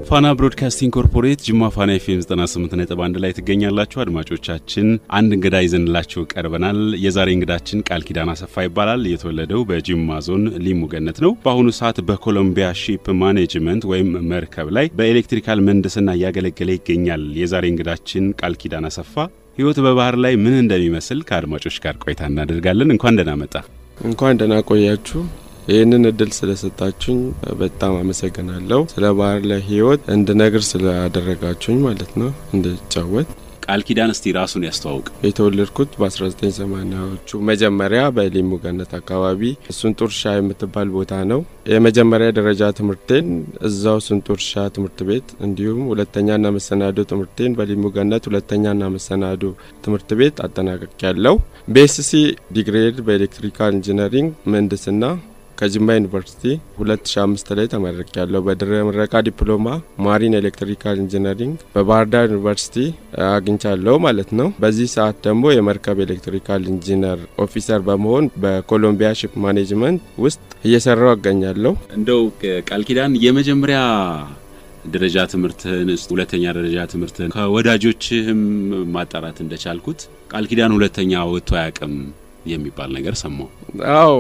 ፋና ብሮድካስቲንግ ኮርፖሬት ጅማ ፋና ኤፍኤም 98.1 ላይ ትገኛላችሁ። አድማጮቻችን አንድ እንግዳ ይዘንላችሁ ቀርበናል። የዛሬ እንግዳችን ቃል ኪዳን አሰፋ ይባላል። የተወለደው በጅማ ዞን ሊሙ ገነት ነው። በአሁኑ ሰዓት በኮሎምቢያ ሺፕ ማኔጅመንት ወይም መርከብ ላይ በኤሌክትሪካል ምህንድስና እያገለገለ ይገኛል። የዛሬ እንግዳችን ቃል ኪዳን አሰፋ ህይወት በባህር ላይ ምን እንደሚመስል ከአድማጮች ጋር ቆይታ እናደርጋለን። እንኳን ደህና መጣ። እንኳን ደህና ቆያችሁ። ይህንን እድል ስለሰጣችሁኝ በጣም አመሰግናለሁ። ስለ ባህር ላይ ህይወት እንድነግር ስላደረጋችሁኝ ማለት ነው እንድጫወት። ቃል ኪዳን እስቲ ራሱን ያስተዋውቅ። የተወለድኩት በ1980ዎቹ መጀመሪያ በሊሙ ገነት አካባቢ ሱንጡርሻ የምትባል ቦታ ነው። የመጀመሪያ ደረጃ ትምህርቴን እዛው ሱንጡርሻ ትምህርት ቤት እንዲሁም ሁለተኛና መሰናዶ ትምህርቴን በሊሙ ገነት ሁለተኛና መሰናዶ ትምህርት ቤት አጠናቀቅ ያለው በኤስሲ ዲግሬድ በኤሌክትሪካል ኢንጂነሪንግ ምህንድስና ከጅማ ዩኒቨርሲቲ 2005 ላይ ተመረቅ ያለው በድረ ምረቃ ዲፕሎማ ማሪን ኤሌክትሪካል ኢንጂነሪንግ በባህር ዳር ዩኒቨርሲቲ አግኝቻለሁ ማለት ነው። በዚህ ሰዓት ደግሞ የመርከብ ኤሌክትሪካል ኢንጂነር ኦፊሰር በመሆን በኮሎምቢያ ሺፕ ማኔጅመንት ውስጥ እየሰራው አገኛለሁ። እንደው ቃል ኪዳን የመጀመሪያ ደረጃ ትምህርትህን ሁለተኛ ደረጃ ትምህርትህን ከወዳጆችህም ማጣራት እንደቻልኩት ቃል ኪዳን ሁለተኛ ወጥቶ አያውቅም የሚባል ነገር ሰማሁ። አዎ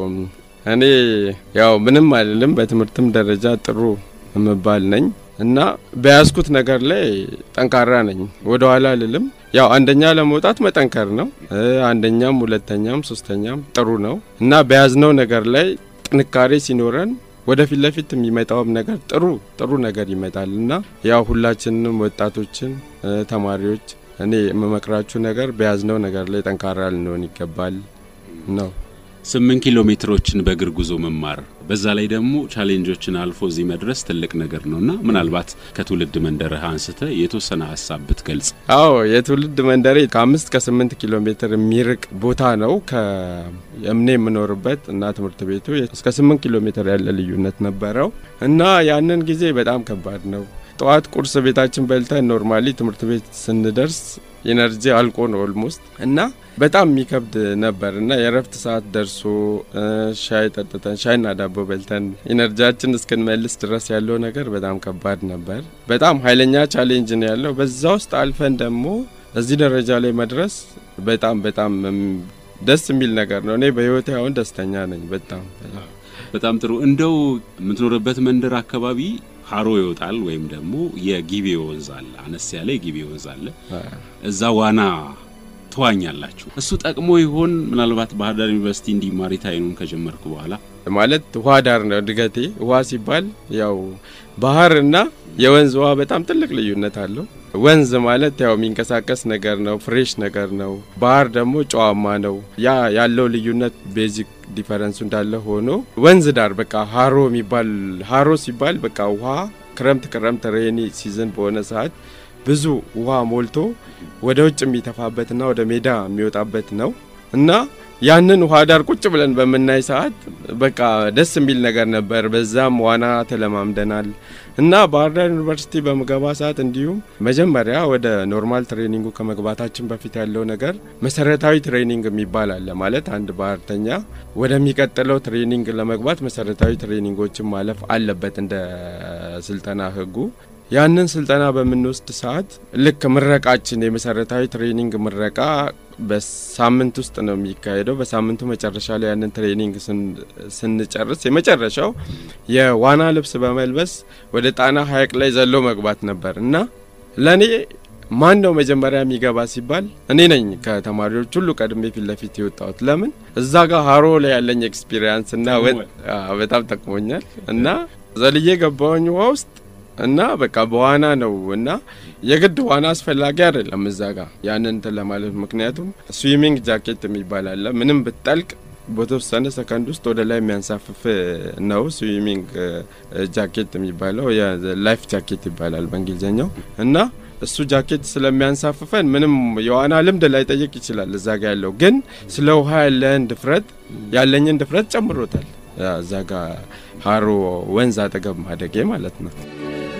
እኔ ያው ምንም አይደለም፣ በትምህርትም ደረጃ ጥሩ የምባል ነኝ እና በያዝኩት ነገር ላይ ጠንካራ ነኝ። ወደ ኋላ አልልም። ያው አንደኛ ለመውጣት መጠንከር ነው። አንደኛም፣ ሁለተኛም፣ ሶስተኛም ጥሩ ነው እና በያዝነው ነገር ላይ ጥንካሬ ሲኖረን ወደፊት ለፊት የሚመጣውም ነገር ጥሩ ጥሩ ነገር ይመጣል እና ያው ሁላችንም ወጣቶችን ተማሪዎች እኔ የምመክራችሁ ነገር በያዝነው ነገር ላይ ጠንካራ ልንሆን ይገባል ነው። ስምንት ኪሎ ሜትሮችን በእግር ጉዞ መማር በዛ ላይ ደግሞ ቻሌንጆችን አልፎ እዚህ መድረስ ትልቅ ነገር ነው እና ምናልባት ከትውልድ መንደርህ አንስተ የተወሰነ ሀሳብ ብትገልጽ። አዎ የትውልድ መንደሬ ከአምስት ከስምንት ኪሎ ሜትር የሚርቅ ቦታ ነው ከእምኔ የምኖርበት እና ትምህርት ቤቱ እስከ ስምንት ኪሎ ሜትር ያለ ልዩነት ነበረው እና ያንን ጊዜ በጣም ከባድ ነው። ጠዋት ቁርስ ቤታችን በልተን ኖርማሊ ትምህርት ቤት ስንደርስ ኢነርጂ አልቆ ነው ኦልሞስት እና በጣም የሚከብድ ነበር እና የእረፍት ሰዓት ደርሶ ሻይ ጠጥተን ሻይና ዳቦ በልተን ኢነርጂያችን እስክንመልስ ድረስ ያለው ነገር በጣም ከባድ ነበር። በጣም ኃይለኛ ቻሌንጅ ነው ያለው። በዛ ውስጥ አልፈን ደግሞ እዚህ ደረጃ ላይ መድረስ በጣም በጣም ደስ የሚል ነገር ነው። እኔ በህይወቴ አሁን ደስተኛ ነኝ። በጣም በጣም ጥሩ። እንደው የምትኖርበት መንደር አካባቢ ሀሮ ይወጣል ወይም ደግሞ የጊቤ ወንዝ አለ፣ አነስ ያለ የጊቤ ወንዝ አለ። እዛ ዋና ትዋኛላችሁ። እሱ ጠቅሞ ይሆን ምናልባት ባህር ዳር ዩኒቨርሲቲ እንዲህ ማሪታይኑን ከጀመርኩ በኋላ ማለት ውሃ ዳር ነው እድገቴ። ውሃ ሲባል ያው ባህር እና የወንዝ ውሃ በጣም ትልቅ ልዩነት አለው። ወንዝ ማለት ያው የሚንቀሳቀስ ነገር ነው፣ ፍሬሽ ነገር ነው። ባህር ደግሞ ጨዋማ ነው። ያ ያለው ልዩነት ቤዚክ ዲፈረንሱ እንዳለ ሆኖ ወንዝ ዳር በቃ ሀሮ የሚባል ሀሮ ሲባል በቃ ውሃ ክረምት ክረምት ሬኒ ሲዝን በሆነ ሰዓት ብዙ ውሃ ሞልቶ ወደ ውጭ የሚተፋበትና ወደ ሜዳ የሚወጣበት ነው እና ያንን ውሃ ዳር ቁጭ ብለን በምናይ ሰዓት በቃ ደስ የሚል ነገር ነበር። በዛም ዋና ተለማምደናል እና ባህር ዳር ዩኒቨርሲቲ በምገባ ሰዓት እንዲሁም መጀመሪያ ወደ ኖርማል ትሬኒንጉ ከመግባታችን በፊት ያለው ነገር መሰረታዊ ትሬኒንግ የሚባል አለ። ማለት አንድ ባህርተኛ ወደሚቀጥለው ትሬኒንግ ለመግባት መሰረታዊ ትሬኒንጎችን ማለፍ አለበት እንደ ስልጠና ህጉ። ያንን ስልጠና በምንወስድ ሰዓት ልክ ምረቃችን የመሰረታዊ ትሬኒንግ ምረቃ በሳምንት ውስጥ ነው የሚካሄደው። በሳምንቱ መጨረሻ ላይ ያንን ትሬኒንግ ስንጨርስ የመጨረሻው የዋና ልብስ በመልበስ ወደ ጣና ሐይቅ ላይ ዘሎ መግባት ነበር እና ለእኔ ማን ነው መጀመሪያ የሚገባ ሲባል እኔ ነኝ ከተማሪዎች ሁሉ ቀድሜ ፊት ለፊት የወጣሁት። ለምን እዛ ጋር ሀሮ ላይ ያለኝ ኤክስፒሪየንስ እና በጣም ጠቅሞኛል እና ዘልዬ ገባሁኝ ውሃ ውስጥ እና በቃ በዋና ነው እና የግድ ዋና አስፈላጊ አይደለም እዛ ጋር ያንን እንትን ለማለት ምክንያቱም ስዊሚንግ ጃኬት የሚባል አለ። ምንም ብትጠልቅ በተወሰነ ሰከንድ ውስጥ ወደ ላይ የሚያንሳፍፍ ነው ስዊሚንግ ጃኬት የሚባለው ላይፍ ጃኬት ይባላል በእንግሊዝኛው እና እሱ ጃኬት ስለሚያንሳፍፈን ምንም የዋና ልምድ ላይ ጠይቅ ይችላል። እዛ ጋ ያለው ግን ስለ ውሃ ያለን ድፍረት ያለኝን ድፍረት ጨምሮታል። እዛ ጋ ሀሮ ወንዝ አጠገብ ማደጌ ማለት ነው።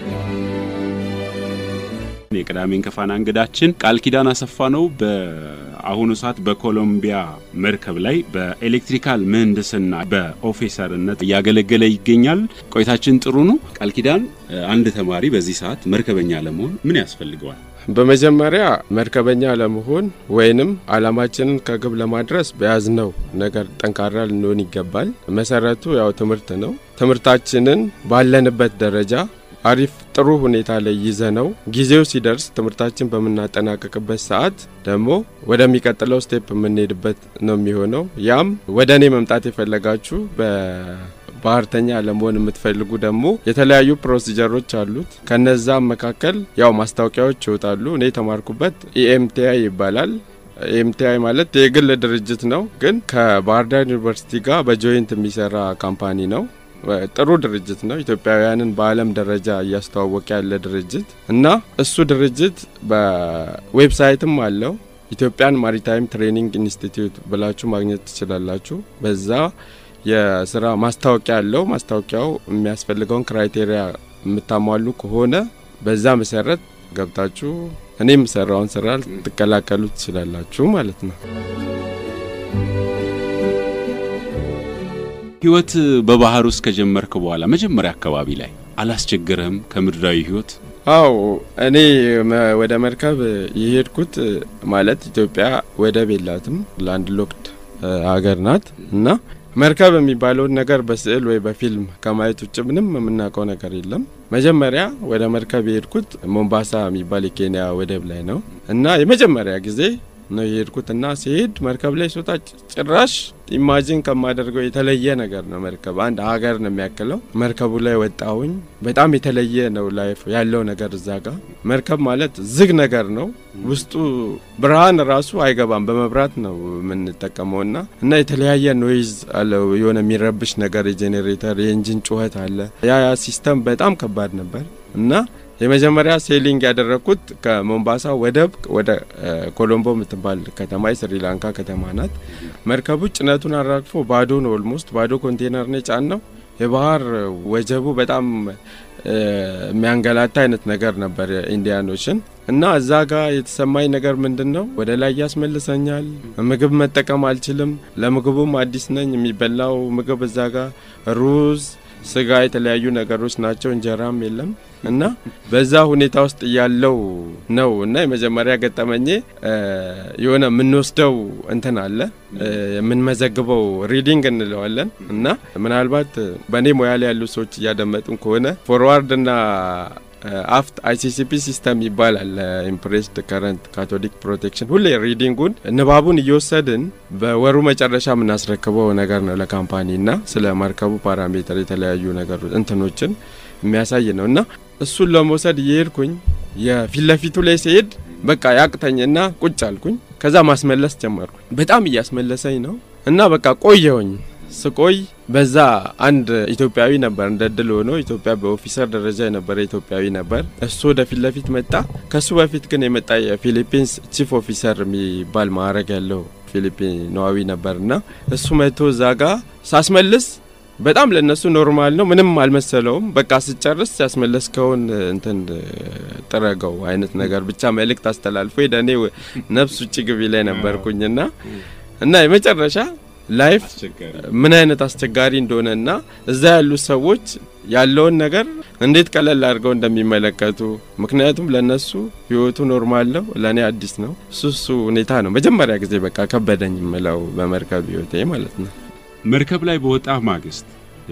የቅዳሜን ከፋና እንግዳችን ቃል ኪዳን አሰፋ ነው። በ በአሁኑ ሰዓት በኮሎምቢያ መርከብ ላይ በኤሌክትሪካል ምህንድስና በኦፊሰርነት እያገለገለ ይገኛል። ቆይታችን ጥሩ ነው። ቃል ኪዳን፣ አንድ ተማሪ በዚህ ሰዓት መርከበኛ ለመሆን ምን ያስፈልገዋል? በመጀመሪያ መርከበኛ ለመሆን ወይንም አላማችንን ከግብ ለማድረስ በያዝነው ነገር ጠንካራ ልንሆን ይገባል። መሰረቱ ያው ትምህርት ነው። ትምህርታችንን ባለንበት ደረጃ አሪፍ ጥሩ ሁኔታ ላይ ይዘ ነው ጊዜው ሲደርስ ትምህርታችን በምናጠናቀቅበት ሰዓት ደግሞ ወደሚቀጥለው ስቴፕ የምንሄድበት ነው የሚሆነው። ያም ወደ እኔ መምጣት የፈለጋችሁ ባህርተኛ ለመሆን የምትፈልጉ ደግሞ የተለያዩ ፕሮሲጀሮች አሉት። ከነዛም መካከል ያው ማስታወቂያዎች ይወጣሉ። እኔ የተማርኩበት ኢኤምቲአይ ይባላል። ኤምቲአይ ማለት የግል ድርጅት ነው፣ ግን ከባህር ዳር ዩኒቨርሲቲ ጋር በጆይንት የሚሰራ ካምፓኒ ነው። ጥሩ ድርጅት ነው። ኢትዮጵያውያንን በዓለም ደረጃ እያስተዋወቀ ያለ ድርጅት እና እሱ ድርጅት በዌብሳይትም አለው ኢትዮጵያን ማሪታይም ትሬኒንግ ኢንስቲትዩት ብላችሁ ማግኘት ትችላላችሁ። በዛ የስራ ማስታወቂያ አለው። ማስታወቂያው የሚያስፈልገውን ክራይቴሪያ የምታሟሉ ከሆነ በዛ መሰረት ገብታችሁ እኔ የምሰራውን ስራ ልትቀላቀሉ ትችላላችሁ ማለት ነው። ህይወት በባህር ውስጥ ከጀመርክ በኋላ መጀመሪያ አካባቢ ላይ አላስቸገረህም? ከምድራዊ ህይወት አው እኔ ወደ መርከብ የሄድኩት ማለት ኢትዮጵያ ወደብ የላትም፣ ላንድ ሎክድ ሀገር ናት እና መርከብ የሚባለውን ነገር በስዕል ወይ በፊልም ከማየት ውጭ ምንም የምናውቀው ነገር የለም። መጀመሪያ ወደ መርከብ የሄድኩት ሞምባሳ የሚባል የኬንያ ወደብ ላይ ነው እና የመጀመሪያ ጊዜ ነው የሄድኩት እና ሲሄድ መርከብ ላይ ስወጣ ጭራሽ ኢማጂን ከማደርገው የተለየ ነገር ነው። መርከብ አንድ ሀገር ነው የሚያክለው። መርከቡ ላይ ወጣሁኝ። በጣም የተለየ ነው ላይፍ ያለው ነገር እዛ ጋር። መርከብ ማለት ዝግ ነገር ነው። ውስጡ ብርሃን ራሱ አይገባም፣ በመብራት ነው የምንጠቀመው እና እና የተለያየ ኖይዝ አለው። የሆነ የሚረብሽ ነገር የጄኔሬተር የኢንጂን ጩኸት አለ። ያ ያ ሲስተም በጣም ከባድ ነበር እና የመጀመሪያ ሴሊንግ ያደረግኩት ከሞምባሳ ወደብ ወደ ኮሎምቦ የምትባል ከተማ የስሪላንካ ከተማ ናት። መርከቡ ጭነቱን አራግፎ ባዶ ነው። ኦልሞስት ባዶ ኮንቴነር ነው የጫነው። የባህር ወጀቡ በጣም የሚያንገላታ አይነት ነገር ነበር ኢንዲያን ኦሽን እና እዛ ጋር የተሰማኝ ነገር ምንድን ነው፣ ወደ ላይ ያስመልሰኛል። ምግብ መጠቀም አልችልም። ለምግቡም አዲስ ነኝ። የሚበላው ምግብ እዛ ጋር ሩዝ ስጋ የተለያዩ ነገሮች ናቸው። እንጀራም የለም እና በዛ ሁኔታ ውስጥ ያለው ነው እና የመጀመሪያ ገጠመኜ የሆነ የምንወስደው እንትን አለ የምንመዘግበው ሪዲንግ እንለዋለን እና ምናልባት በእኔ ሙያ ላይ ያሉ ሰዎች እያደመጡን ከሆነ ፎርዋርድ እና አፍት አይሲሲፒ ሲስተም ይባላል። ኢምፕሬስድ ከረንት ካቶሊክ ፕሮቴክሽን ሁሌ ሪዲንጉን ንባቡን እየወሰድን በወሩ መጨረሻ የምናስረክበው ነገር ነው ለካምፓኒ እና ስለ መርከቡ ፓራሜትር የተለያዩ ነገሮች እንትኖችን የሚያሳይ ነው እና እሱን ለመውሰድ እየሄድኩኝ የፊት ለፊቱ ላይ ሲሄድ በቃ ያቅተኝና ቁጭ አልኩኝ። ከዛ ማስመለስ ጀመርኩኝ። በጣም እያስመለሰኝ ነው እና በቃ ቆየውኝ ስቆይ በዛ አንድ ኢትዮጵያዊ ነበር። እንደ ድል ሆኖ ኢትዮጵያ በኦፊሰር ደረጃ የነበረ ኢትዮጵያዊ ነበር። እሱ ወደ ፊት ለፊት መጣ። ከሱ በፊት ግን የመጣ የፊሊፒንስ ቺፍ ኦፊሰር የሚባል ማዕረግ ያለው ፊሊፒናዊ ነበርና እሱ መጥቶ እዛ ጋ ሳስመልስ በጣም ለእነሱ ኖርማል ነው፣ ምንም አልመሰለውም። በቃ ስጨርስ ያስመለስከውን እንትን ጥረገው አይነት ነገር ብቻ መልእክት አስተላልፎ ሄደ። እኔ ነፍስ ውጭ ግቢ ላይ ነበርኩኝና እና የመጨረሻ ላይፍ ምን አይነት አስቸጋሪ እንደሆነ እና እዛ ያሉት ሰዎች ያለውን ነገር እንዴት ቀለል አድርገው እንደሚመለከቱ ምክንያቱም ለነሱ ህይወቱ ኖርማል ነው፣ ለእኔ አዲስ ነው። እሱ እሱ ሁኔታ ነው መጀመሪያ ጊዜ በቃ ከበደኝ የምለው በመርከብ ህይወቴ ማለት ነው። መርከብ ላይ በወጣ ማግስት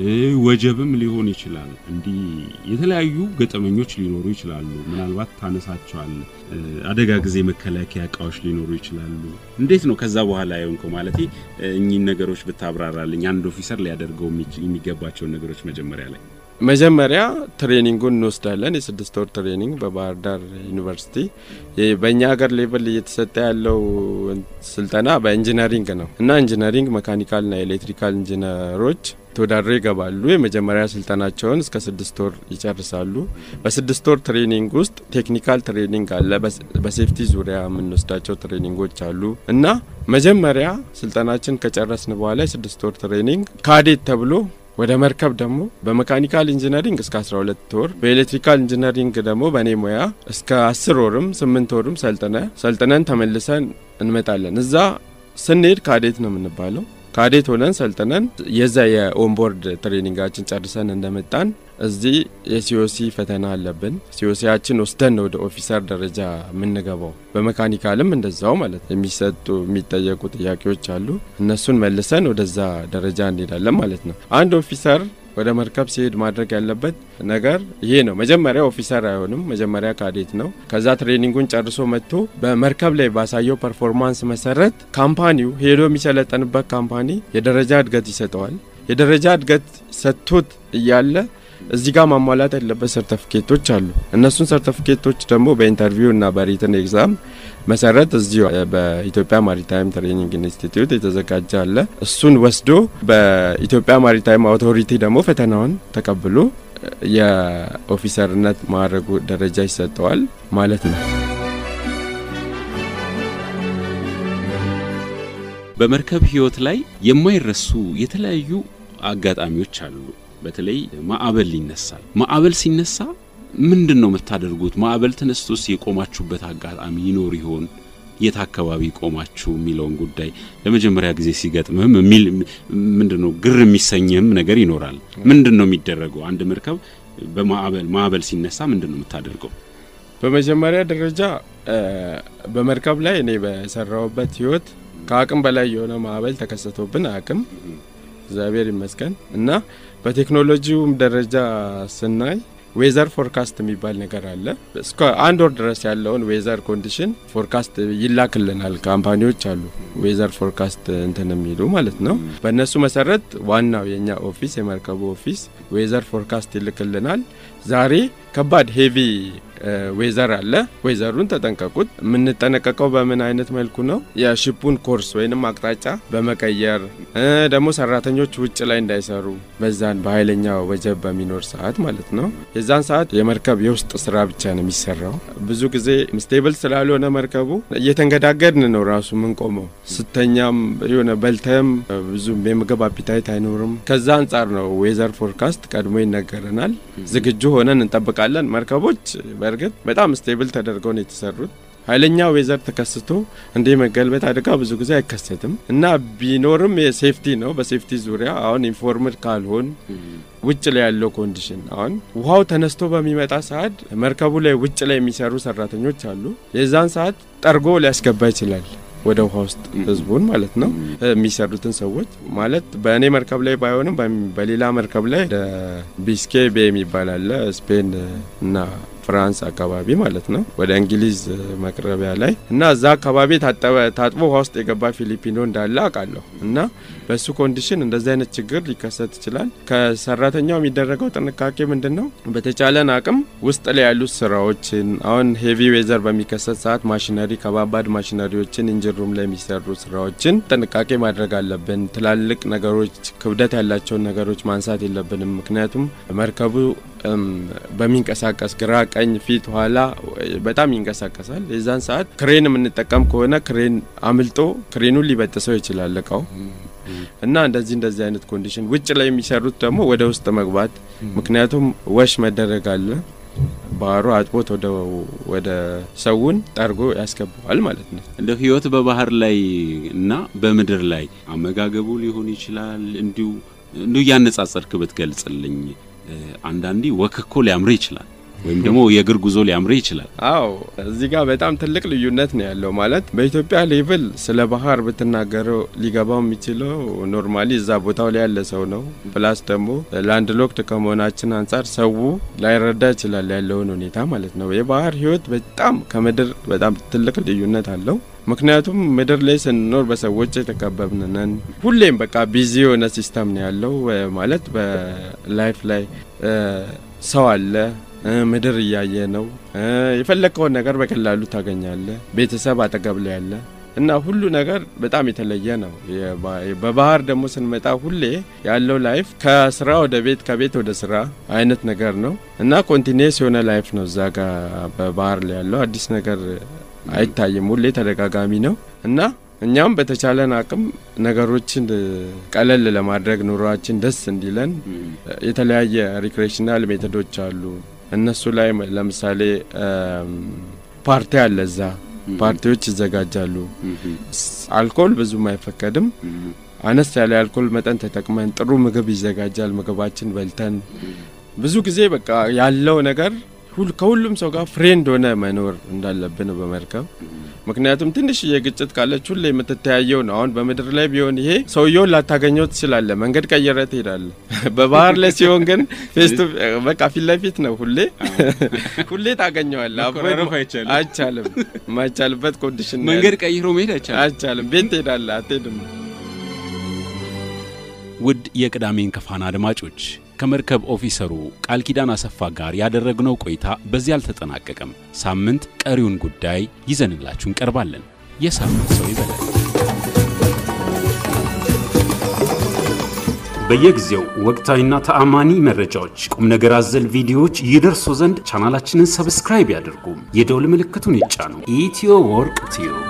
ወጀብም ሊሆን ይችላል። እንዲህ የተለያዩ ገጠመኞች ሊኖሩ ይችላሉ። ምናልባት ታነሳቸዋል። አደጋ ጊዜ መከላከያ እቃዎች ሊኖሩ ይችላሉ። እንዴት ነው ከዛ በኋላ የሆንከው? ማለት እኚህን ነገሮች ብታብራራልኝ። አንድ ኦፊሰር ሊያደርገው የሚገባቸውን ነገሮች መጀመሪያ ላይ መጀመሪያ ትሬኒንጉን እንወስዳለን። የስድስት ወር ትሬኒንግ በባህር ዳር ዩኒቨርሲቲ። በእኛ ሀገር ሌቭል እየተሰጠ ያለው ስልጠና በኢንጂነሪንግ ነው እና ኢንጂነሪንግ መካኒካልና ኤሌክትሪካል ኢንጂነሮች ተወዳድረው ይገባሉ። የመጀመሪያ ስልጠናቸውን እስከ ስድስት ወር ይጨርሳሉ። በስድስት ወር ትሬኒንግ ውስጥ ቴክኒካል ትሬኒንግ አለ። በሴፍቲ ዙሪያ የምንወስዳቸው ትሬኒንጎች አሉ እና መጀመሪያ ስልጠናችን ከጨረስን በኋላ የስድስት ወር ትሬኒንግ ካዴት ተብሎ ወደ መርከብ ደግሞ በመካኒካል ኢንጂነሪንግ እስከ 12 ወር በኤሌክትሪካል ኢንጂነሪንግ ደግሞ በእኔ ሙያ እስከ 10 ወርም 8 ወርም ሰልጥነ ሰልጥነን ተመልሰን እንመጣለን። እዛ ስንሄድ ካዴት ነው የምንባለው። ካዴት ሆነን ሰልጥነን የዛ የኦንቦርድ ትሬኒንጋችን ጨርሰን እንደመጣን እዚህ የሲኦሲ ፈተና አለብን። ሲኦሲያችን ወስደን ነው ወደ ኦፊሰር ደረጃ የምንገባው። በመካኒካልም እንደዛው ማለት የሚሰጡ የሚጠየቁ ጥያቄዎች አሉ። እነሱን መልሰን ወደዛ ደረጃ እንሄዳለን ማለት ነው። አንድ ኦፊሰር ወደ መርከብ ሲሄድ ማድረግ ያለበት ነገር ይሄ ነው። መጀመሪያ ኦፊሰር አይሆንም፣ መጀመሪያ ካዴት ነው። ከዛ ትሬኒንጉን ጨርሶ መጥቶ በመርከብ ላይ ባሳየው ፐርፎርማንስ መሰረት ካምፓኒው ሄዶ የሚሰለጠንበት ካምፓኒ የደረጃ እድገት ይሰጠዋል። የደረጃ እድገት ሰጥቶት እያለ እዚህ ጋር ማሟላት ያለበት ሰርተፊኬቶች አሉ። እነሱን ሰርተፊኬቶች ደግሞ በኢንተርቪው እና በሪትን ኤግዛም መሰረት እዚሁ በኢትዮጵያ ማሪታይም ትሬኒንግ ኢንስቲትዩት የተዘጋጀ አለ። እሱን ወስዶ በኢትዮጵያ ማሪታይም አውቶሪቲ ደግሞ ፈተናውን ተቀብሎ የኦፊሰርነት ማዕረጉ ደረጃ ይሰጠዋል ማለት ነው። በመርከብ ህይወት ላይ የማይረሱ የተለያዩ አጋጣሚዎች አሉ። በተለይ ማዕበል ይነሳል። ማዕበል ሲነሳ ምንድን ነው የምታደርጉት? ማዕበል ተነስቶስ የቆማችሁበት አጋጣሚ ይኖር ይሆን? የት አካባቢ ቆማችሁ የሚለውን ጉዳይ ለመጀመሪያ ጊዜ ሲገጥምህም የሚል ምንድን ነው ግር የሚሰኝህም ነገር ይኖራል። ምንድን ነው የሚደረገው? አንድ መርከብ በማዕበል ማዕበል ሲነሳ ምንድን ነው የምታደርገው? በመጀመሪያ ደረጃ በመርከብ ላይ እኔ በሰራውበት ህይወት ከአቅም በላይ የሆነ ማዕበል ተከሰቶብን አቅም እግዚአብሔር ይመስገን እና በቴክኖሎጂውም ደረጃ ስናይ ዌዘር ፎርካስት የሚባል ነገር አለ። እስከ አንድ ወር ድረስ ያለውን ዌዘር ኮንዲሽን ፎርካስት ይላክልናል። ካምፓኒዎች አሉ ዌዘር ፎርካስት እንትን የሚሉ ማለት ነው። በእነሱ መሰረት ዋናው የእኛ ኦፊስ የመርከቡ ኦፊስ ዌዘር ፎርካስት ይልክልናል። ዛሬ ከባድ ሄቪ ዌዘር አለ። ዌዘሩን ተጠንቀቁት። የምንጠነቀቀው በምን አይነት መልኩ ነው? የሽፑን ኮርስ ወይንም አቅጣጫ በመቀየር ደግሞ ሰራተኞች ውጭ ላይ እንዳይሰሩ በዛን በኃይለኛ ወጀብ በሚኖር ሰዓት ማለት ነው። የዛን ሰዓት የመርከብ የውስጥ ስራ ብቻ ነው የሚሰራው። ብዙ ጊዜ ስቴብል ስላልሆነ መርከቡ እየተንገዳገድን ነው ራሱ ምንቆመው። ስተኛም የሆነ በልተም ብዙ የምግብ አፒታይት አይኖርም። ከዛ አንጻር ነው ዌዘር ፎርካስት ቀድሞ ይነገረናል። ዝግጁ ሆነን እንጠብቃለን። መርከቦች በእርግጥ በጣም ስቴብል ተደርገው ነው የተሰሩት። ኃይለኛ ዌዘር ተከስቶ እንደ መገልበጥ አደጋ ብዙ ጊዜ አይከሰትም እና ቢኖርም የሴፍቲ ነው። በሴፍቲ ዙሪያ አሁን ኢንፎርምድ ካልሆን ውጭ ላይ ያለው ኮንዲሽን አሁን ውሃው ተነስቶ በሚመጣ ሰዓት መርከቡ ላይ ውጭ ላይ የሚሰሩ ሰራተኞች አሉ። የዛን ሰዓት ጠርጎ ሊያስገባ ይችላል ወደ ውሃ ውስጥ ህዝቡን ማለት ነው የሚሰሩትን ሰዎች ማለት በእኔ መርከብ ላይ ባይሆንም በሌላ መርከብ ላይ ቢስኬ ቤ የሚባል አለ ስፔን እና ፍራንስ አካባቢ ማለት ነው ወደ እንግሊዝ መቅረቢያ ላይ እና እዛ አካባቢ ታጥቦ ውሃ ውስጥ የገባ ፊሊፒኖ እንዳለ አውቃለሁ። እና በሱ ኮንዲሽን እንደዚህ አይነት ችግር ሊከሰት ይችላል። ከሰራተኛው የሚደረገው ጥንቃቄ ምንድን ነው? በተቻለን አቅም ውስጥ ላይ ያሉት ስራዎችን አሁን ሄቪ ዌዘር በሚከሰት ሰዓት ማሽነሪ ከባባድ ማሽነሪዎችን ኢንጂን ላይ የሚሰሩ ስራዎችን ጥንቃቄ ማድረግ አለብን። ትላልቅ ነገሮች ክብደት ያላቸውን ነገሮች ማንሳት የለብንም። ምክንያቱም መርከቡ በሚንቀሳቀስ ግራ ቀኝ ፊት ኋላ በጣም ይንቀሳቀሳል። የዛን ሰዓት ክሬን የምንጠቀም ከሆነ ክሬን አምልጦ ክሬኑን ሊበጥሰው ይችላል እቃው እና እንደዚህ እንደዚህ አይነት ኮንዲሽን ውጭ ላይ የሚሰሩት ደግሞ ወደ ውስጥ መግባት ምክንያቱም ወሽ መደረግ አለ ባህሩ አጥቦት ወደ ሰውን ጠርጎ ያስገባዋል ማለት ነው። እንደ ህይወት በባህር ላይ እና በምድር ላይ አመጋገቡ ሊሆን ይችላል እንዲሁ እንዲሁ እያነጻጸርክ ብትገልጽልኝ። አንዳንዴ ወክኮ ሊያምር ይችላል ወይም ደግሞ የእግር ጉዞ ሊያምር ይችላል። አዎ እዚህ ጋር በጣም ትልቅ ልዩነት ነው ያለው። ማለት በኢትዮጵያ ሌቭል ስለ ባህር ብትናገረው ሊገባው የሚችለው ኖርማሊ እዛ ቦታው ላይ ያለ ሰው ነው። ፕላስ ደግሞ ላንድ ሎክድ ከመሆናችን አንጻር ሰው ላይረዳ ይችላል ያለውን ሁኔታ ማለት ነው። የባህር ህይወት በጣም ከምድር በጣም ትልቅ ልዩነት አለው። ምክንያቱም ምድር ላይ ስንኖር በሰዎች የተከበብን ነን። ሁሌም በቃ ቢዚ የሆነ ሲስተም ነው ያለው። ማለት በላይፍ ላይ ሰው አለ ምድር እያየ ነው። የፈለግከውን ነገር በቀላሉ ታገኛለ። ቤተሰብ አጠገብ ላይ ያለ እና ሁሉ ነገር በጣም የተለየ ነው። በባህር ደግሞ ስንመጣ ሁሌ ያለው ላይፍ ከስራ ወደ ቤት ከቤት ወደ ስራ አይነት ነገር ነው እና ኮንቲኒየስ የሆነ ላይፍ ነው እዛ ጋር በባህር ላይ ያለው አዲስ ነገር አይታይም። ሁሌ ተደጋጋሚ ነው እና እኛም በተቻለን አቅም ነገሮችን ቀለል ለማድረግ ኑሯችን ደስ እንዲለን የተለያየ ሪክሬሽናል ሜቶዶች አሉ። እነሱ ላይ ለምሳሌ ፓርቲ አለ። እዛ ፓርቲዎች ይዘጋጃሉ። አልኮል ብዙም አይፈቀድም። አነስ ያለ የአልኮል መጠን ተጠቅመን ጥሩ ምግብ ይዘጋጃል። ምግባችን በልተን ብዙ ጊዜ በቃ ያለው ነገር ከሁሉም ሰው ጋር ፍሬንድ ሆነ መኖር እንዳለብን በመርከብ ምክንያቱም ትንሽ የግጭት ካለች ሁሌ የምትተያየው ነው። አሁን በምድር ላይ ቢሆን ይሄ ሰውየውን ላታገኘው ትችላለ፣ መንገድ ቀየረ ትሄዳለ። በባህር ላይ ሲሆን ግን ፌስቱ በቃ ፊት ለፊት ነው። ሁሌ ሁሌ ታገኘዋለ። አይቻልም። የማይቻልበት ኮንዲሽን መንገድ ቀይሮ መሄድ አይቻልም። አይቻልም። ቤት ትሄዳለ፣ አትሄድም። ውድ የቅዳሜን ከፋና አድማጮች ከመርከብ ኦፊሰሩ ቃል ኪዳን አሰፋ ጋር ያደረግነው ቆይታ በዚህ አልተጠናቀቀም። ሳምንት ቀሪውን ጉዳይ ይዘንላችሁ እንቀርባለን። የሳምንት ሰው ይበላል። በየጊዜው ወቅታዊና ተአማኒ መረጃዎች፣ ቁም ነገር አዘል ቪዲዮዎች ይደርሱ ዘንድ ቻናላችንን ሰብስክራይብ ያድርጉ፣ የደውል ምልክቱን ይጫኑ። ኢትዮ ወርቅ ቲዩብ